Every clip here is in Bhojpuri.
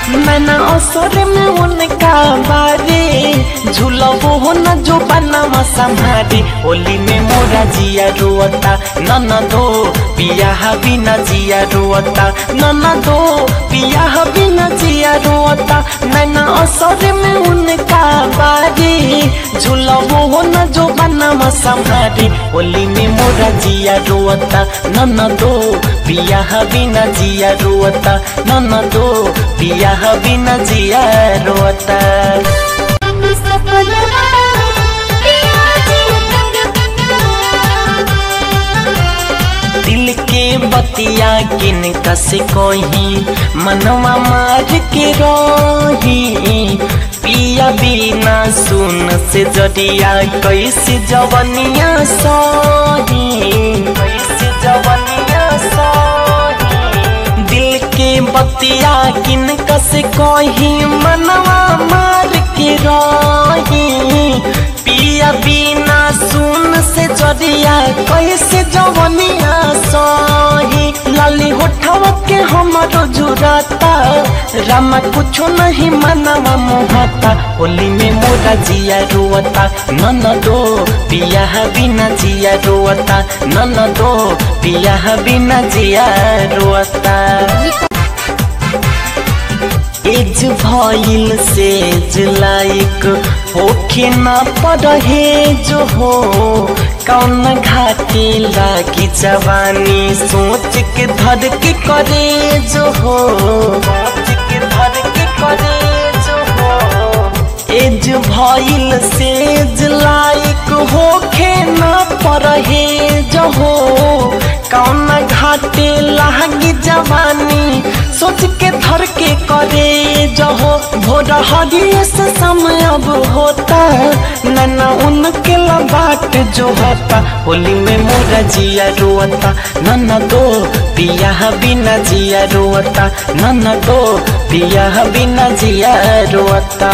मैंने असर में उनका बारे झूलबो हो न जो बनवा संभारे होली में मोरा जिया रोता नन दो पिया बिना जिया रोता नन दो पिया बिना जिया रोता मैंने असर में उनका बारे झूलबो हो न जो बनवा संभारे होली में मोरा जिया रोता नन दो पिया बिना जिया रोता नन दो पिया बिना जिया रोता सपनवा पिया जी दिल के बतिया किन कसे कोही मनवा मार के रोही पिया बिना सुन से जडिया कैसे जवनिया सोही कैसे जवनिया सोही दिल के बतिया किन कसे कोही मनवा मार के रोही पिया बिना सुन से जरिया कैसे जवनिया सही लाली होठवा के हमारो जुराता रामा कुछो नहीं मनवा मोहता होली में मोरा जिया रोता नन दो पिया बिना जिया रोता नन दो पिया बिना जिया रोता एज भइल सेज लाइक होखे न पड़हे जो हो कौन घाटे लागी जवानी सोच के धर के करे जो हो सोच के धर के करे जो हो एज भइल सेज लाइक होखे न पड़हे जो हो कौन घाटे लागी जवानी सोच के धर के करे जहो भोर हरिये से समय अब होता नना उनके बाट जो होता होली में मोरा जिया रोता नना दो पिया बिना जिया रोता नना दो पिया बिना जिया रोता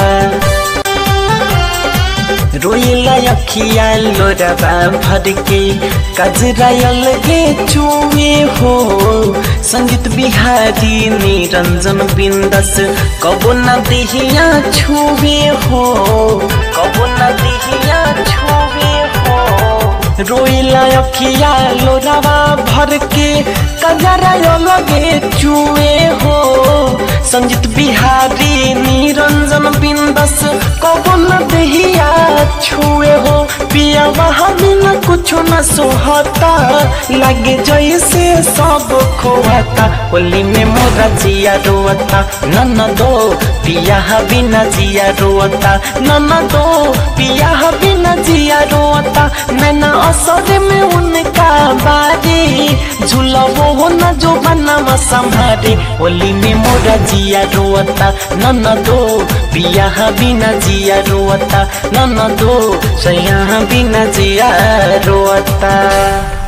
रोइला अखिया लोरबा भर के कजरा अलगे चुए हो संगीत बिहारी निरंजन बिंदस कबो न दिहिया छुए हो कबो न दिहिया छुए हो रोइला अखिया लोरबा भर के कजरा अलगे चुए हो संगीत बिहारी निरंजन बिंदस कबो न दिहिया छुए हो पिया वहाँ बिना कुछ न सोहता लगे जैसे सब खोहता होली में मोरा जिया रोता नन दो पिया बिना जिया रोता नन दो पिया बिना जिया रोता मैंने असर में उनका बारे झूलबो हो न जो बनवा संभारे होली में मोरा जिया रोता नन दो पिया बिना जिया रोता नन दो सैया बिना जिया रोता